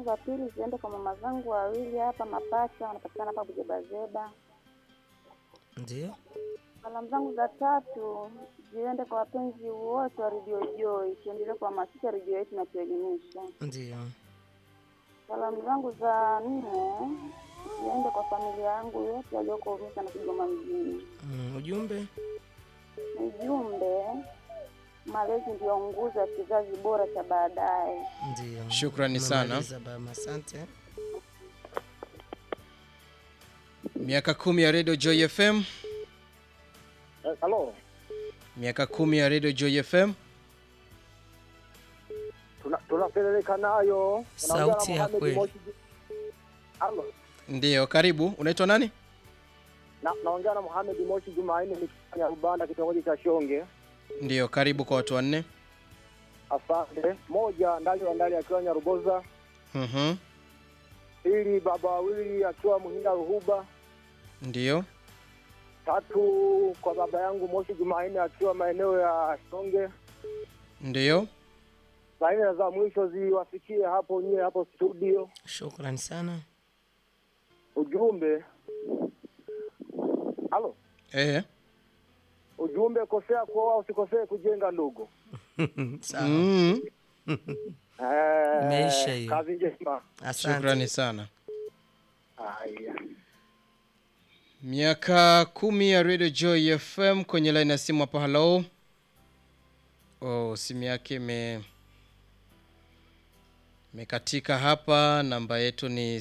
zangu za pili ziende kwa mama zangu wawili hapa mapacha, wanapatikana hapa Bujebazeba. Ndio. Salamu zangu za tatu ziende kwa wapenzi wote wa Radio Joy, tuendelee kuhamasisha redio yetu na tuelimisha. Ndio. Salamu zangu za nne ziende kwa familia yangu yote walioko Umisa na Kigoma mjini. Mm, ujumbe? Ujumbe, malezi ndio nguzo ya kizazi bora cha baadaye. Ndio. Shukrani sana. Umemaliza baba, asante. Miaka kumi ya Radio Joy FM, Eh, Halo, miaka kumi ya Radio Joy FM. tuna- tunapeleleka nayo. Unaongea na Sauti ya Mohamed kweli. Moshi. Halo, Ndiyo, karibu. Unaitwa nani? na naongea na Mohamed Moshi Jumanne nikifanya Rubanda kitongoji cha Shonge. Ndiyo, karibu kwa watu wanne. Asante. Moja ndali wa ndali akiwa Nyarugoza, Mhm. pili baba wawili akiwa Muhinda Ruhuba, Ndiyo, tatu kwa baba yangu Moshi Jumanne akiwa maeneo ya Shonge. ndiyo. Saa nne za mwisho ziwafikie hapo nyie hapo studio. Shukrani sana. Ujumbe, halo, Eh. ujumbe, kosea kuoa usikosee kujenga ndugu. Sawa. Mm. Eh, Imeisha hiyo. Kazi njema. Asante. Shukrani sana. Haya. Miaka kumi ya Radio Joy FM kwenye line ya simu hapa. Hello. Oh, simu yake ime imekatika hapa. Namba yetu ni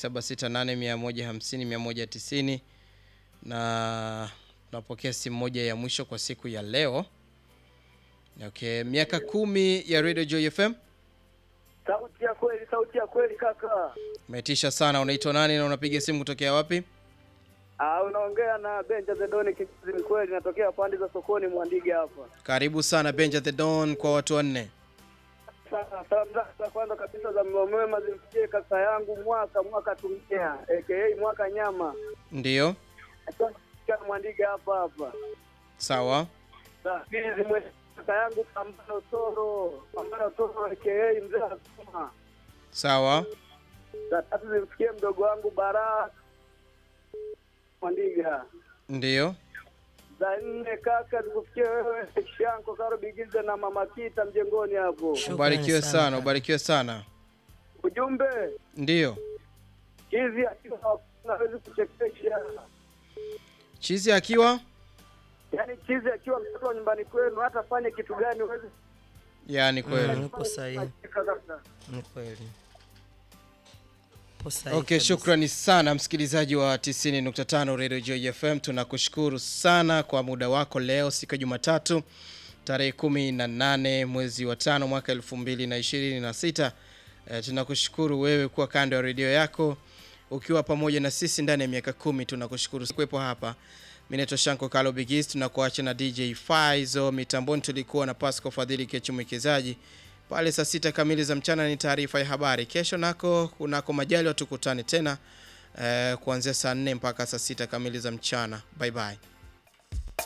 0768150190 na tunapokea simu moja ya mwisho kwa siku ya leo. Okay, miaka kumi ya Radio Joy FM. Sauti ya kweli, sauti ya kweli kaka. Umetisha sana. Unaitwa nani na unapiga simu kutokea wapi? Ah, unaongea na Benja Zedoni Kizizi kweli, natokea pande za sokoni Mwandige hapa. Karibu sana Benja the Don kwa watu wanne. Sasa salamu zangu za kwanza kabisa za mlo mwema zimfikie kaka yangu mwaka mwaka tumia aka mwaka nyama. Ndiyo, Akiwa Mwandige hapa hapa. sawa. Sasa pili zimwe kaka yangu Pambano Toro, Pambano Toro aka mzee Asuma. Sawa. Za tatu zimfikie mdogo wangu Baraka Mwandiga. Ndiyo. za nne kaka zikufikie wewe Shanko Karo Bigize na Mama Kita mjengoni hapo. Shukrani Ubarikiwe sana sana, kaka. ubarikiwe sana. Ujumbe Ndiyo. hizi akiwa hawezi kuchekesha, Chizi akiwa yaani chizi akiwa mtoto wa nyumbani kwenu, hata fanye kitu gani huwezi yani kweli. Mm, upo sahihi. kucheka kabisa. Ni kweli. Upo sahihi Okay, kabisa. shukrani sana msikilizaji wa 90.5 Radio Joy FM. Tunakushukuru sana kwa muda wako leo, siku ya Jumatatu tarehe 18 mwezi wa tano mwaka 2026. E, tunakushukuru wewe kuwa kando ya redio yako ukiwa pamoja na sisi ndani ya miaka kumi. Tunakushukuru kuwepo hapa. Mimi naitwa Shanko Kalo Bigis, tunakuacha na DJ Faizo mitamboni. Tulikuwa na Pasco Fadhili Kechu mwekezaji pale saa sita kamili za mchana ni taarifa ya habari. Kesho nako kunako majali tukutane tena eh, kuanzia saa nne mpaka saa sita kamili za mchana. Bye bye.